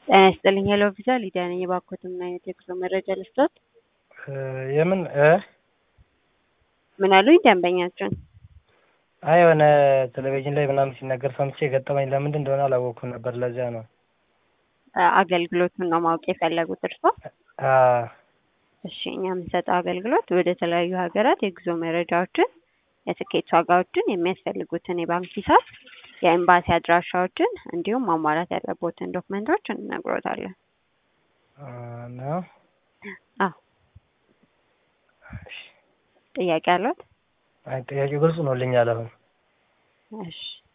ጤና ይስጥልኝ ሄሎ ቪዛ ሊዲያ ነኝ። የባኮትን ምን አይነት የጉዞ መረጃ ልስጦት? የምን እ ምን አሉኝ ደንበኛችን? አይ የሆነ ቴሌቪዥን ላይ ምናምን ሲነገር ሰምቼ የገጠመኝ ለምንድን እንደሆነ አላወቅኩም ነበር። ለዚያ ነው። አገልግሎቱን ነው ማወቅ የፈለጉት እርሶ? አ እሺ እኛ የምንሰጠው አገልግሎት ወደ ተለያዩ ሀገራት የጉዞ መረጃዎችን፣ የትኬት ዋጋዎችን፣ የሚያስፈልጉትን የባንክ ሂሳብ፣ የኤምባሲ አድራሻዎችን እንዲሁም ማሟላት ያለቦትን ዶክመንቶች እንነግሮታለን። አ ነው። አዎ ጥያቄ አለት? አይ ጥያቄው ግልጽ ሆኖልኛል አሁን። እሺ